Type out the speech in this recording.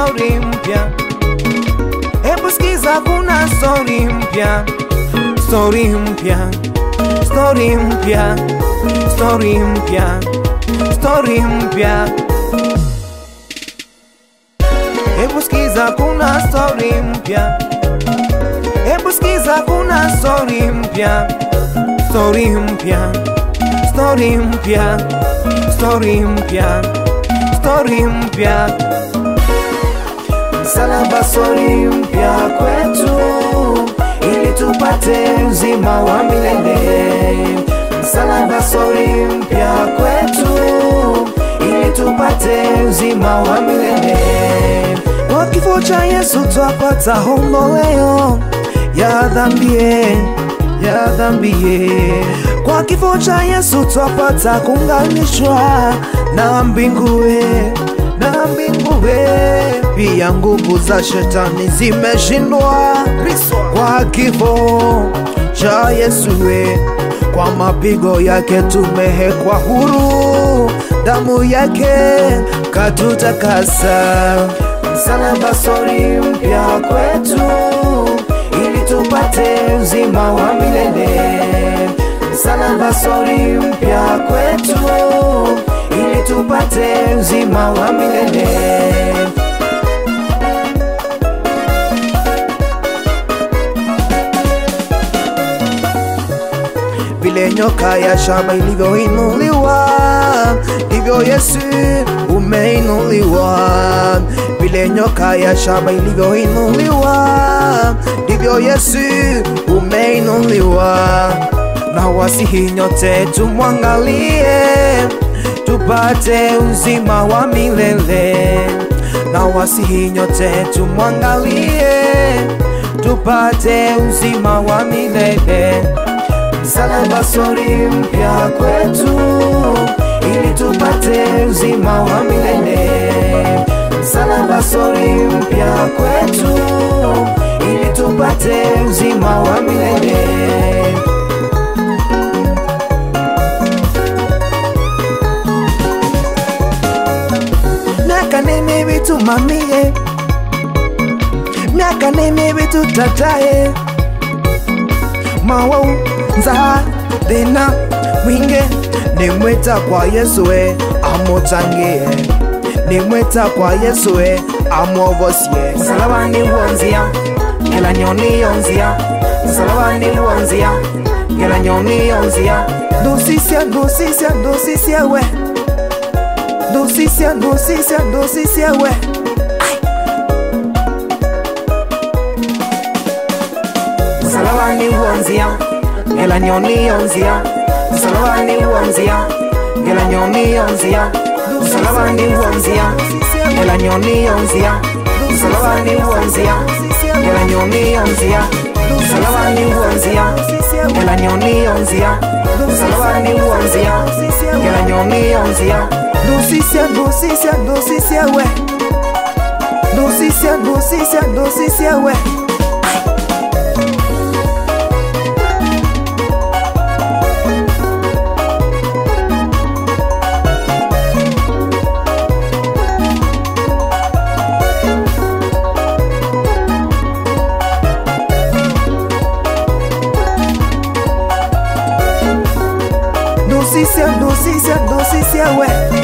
story mpya. Hebu sikiza, kuna story mpya, story mpya, story mpya, story mpya, story mpya. Hebu sikiza, kuna story mpya. Hebu sikiza, kuna story mpya, story mpya, story mpya, story mpya, story mpya. Msalaba story mpya kwetu, ili tupate uzima wa milele. Msalaba story mpya kwetu, ili tupate uzima wa milele. Kwa kifo cha Yesu twapata ondoleo ya dhambie ya dhambie. Kwa kifo cha Yesu twapata kuunganishwa na mbingue na mbingue. Pia nguvu za shetani zimeshindwa kwa kifo cha Yesu we. Kwa mapigo yake tumehekwa huru, damu yake katutakasa. Msalaba sori mpya kwetu, ili tupate uzima wa milele. Msalaba sori mpya kwetu, ili tupate uzima wa milele. vile nyoka ya shamba ilivyoinuliwa, ndivyo Yesu umeinuliwa. Vile nyoka ya shamba ilivyoinuliwa, ndivyo Yesu umeinuliwa. Na wasihi nyote tumwangalie, tupate uzima wa milele. Na wasihi nyote tumwangalie, tupate uzima wa milele. Msalaba sori mpya kwetu, ili tupate uzima wa milele. Msalaba sori mpya kwetu, ili tupate uzima wa milele. Miaka ni mivitu mamie, miaka ni mivitu tataye mawau nza thina mwingi nimwita kwa yesu we amutangie nimwita kwa yesu we amuovosie msalabani huanzia kila nyoni yonzia msalabani huanzia kila nyoni yonzia ndusisia ndusisia ndusisia we ndusisia ndusisia ndusisia we msalabani huanzia kila nyoni yonzia msalabani huanzia kila nyoni yonzia msalabani huanzia kila nyoni yonzia msalabani huanzia kila nyoni yonzia msalabani huanzia kila nyoni yonzia msalabani huanzia kila nyoni yonzia ndusisia ndusisia ndusisia we ndusisia ndusisia ndusisia we ndusisia ndusisia ndusisia we